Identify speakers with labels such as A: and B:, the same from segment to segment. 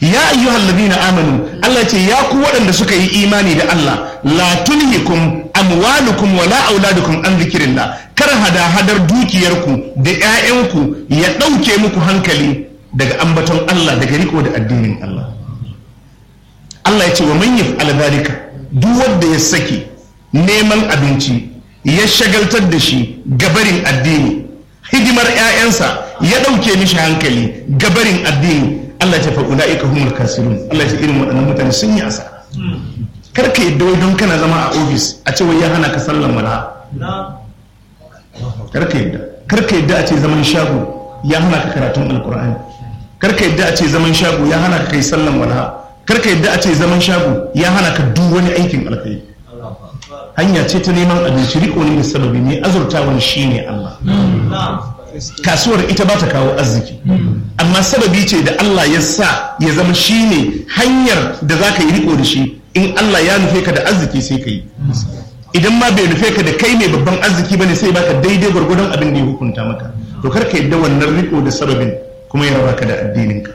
A: ya ayyuhal ladina amanu Allah ce ya ku waɗanda suka yi imani da Allah la tulhikum amwalukum wala auladukum an zikrillah kar hada hadar dukiyarku da ƴaƴanku ya ɗauke muku hankali daga ambaton Allah daga riko da addinin Allah Allah ya ce wa man yaf'al dhalika duk wanda ya saki neman abinci ya shagaltar da shi gabarin addini hidimar ƴaƴansa ya ɗauke mishi hankali gabarin addini Allah ya ce fa ulaika humul kasirun Allah ya ce irin waɗannan mutane sun yi asara kar ka yadda wai don kana zama a ofis a ce wai ya hana ka sallan wala kar ka yadda kar ka yadda a ce zaman shago ya hana ka karatun alkur'ani kar ka yadda a ce zaman shago ya hana ka kai sallan wala kar ka yadda a ce zaman shago ya hana ka duk wani aikin alkhairi hanya ce ta neman abinci riko ne da sababi ne azurtawan shine Allah kasuwar ita ba ta kawo arziki amma sababi ce da Allah ya sa ya zama shine hanyar da za ka yi riko da shi in Allah ya nufe ka da arziki sai ka yi idan ma bai nufe ka da kai mai babban arziki bane sai baka daidai gwargwadon abin da ya hukunta maka to kar ka yadda wannan riko da sababin kuma ya raba ka da addininka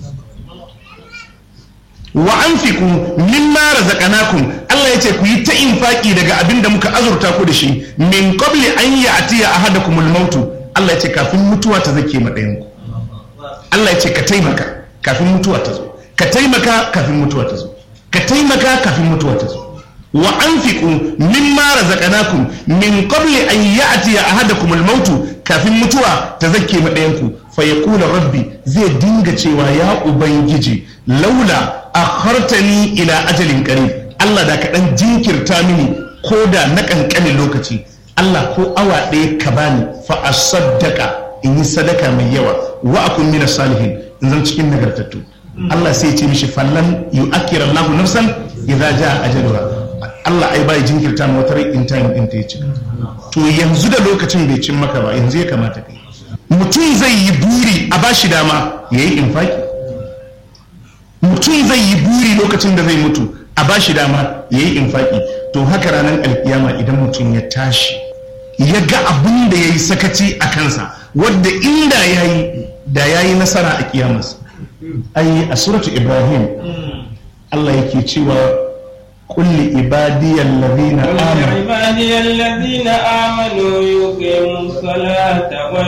A: wa anfiqu mimma razaqnakum Allah yace ku yi ta infaki daga abin da muka azurta ku da shi min qabli an ya'tiya ahadakumul mautu Allah yace kafin mutuwa ta zake ma ɗayan ku Allah yace ka taimaka kafin mutuwa ta zo ka taimaka kafin mutuwa ta zo ka taimaka kafin mutuwa ta zo wa anfiqu mimma razaqnakum min qabli an ya'tiya ahadakum al-maut kafin mutuwa ta zakke ma ɗayan ku fa yaqulu rabbi zai dinga cewa ya ubangiji laula akhartani ila ajalin qarib Allah da ka dan jinkirta mini ko da na kankanin lokaci Allah ko awa ɗaya ka bani fa asaddaka in yi sadaka mai yawa wa akun min salihin in zan cikin nagartattu Allah sai ya ce mishi fallan yu'akkira Allahu nafsan idza jaa ajaluha Allah ai bai jinkirta ma wata in time din ta yi cika to yanzu da lokacin bai cin maka ba yanzu ya kamata kai mutum zai yi buri a bashi dama yayi infaki mutum zai yi buri lokacin da zai mutu a bashi dama yayi infaki to haka ranar alkiyama idan mutum ya tashi ya ga abin da ya yi sakaci a kansa wadda inda ya yi da ya yi nasara a kiyamarsa ai a suratu ibrahim Allah yake cewa kulli ibadiyal ladina amanu
B: عبادي الذين آمنوا يقيموا الصلاة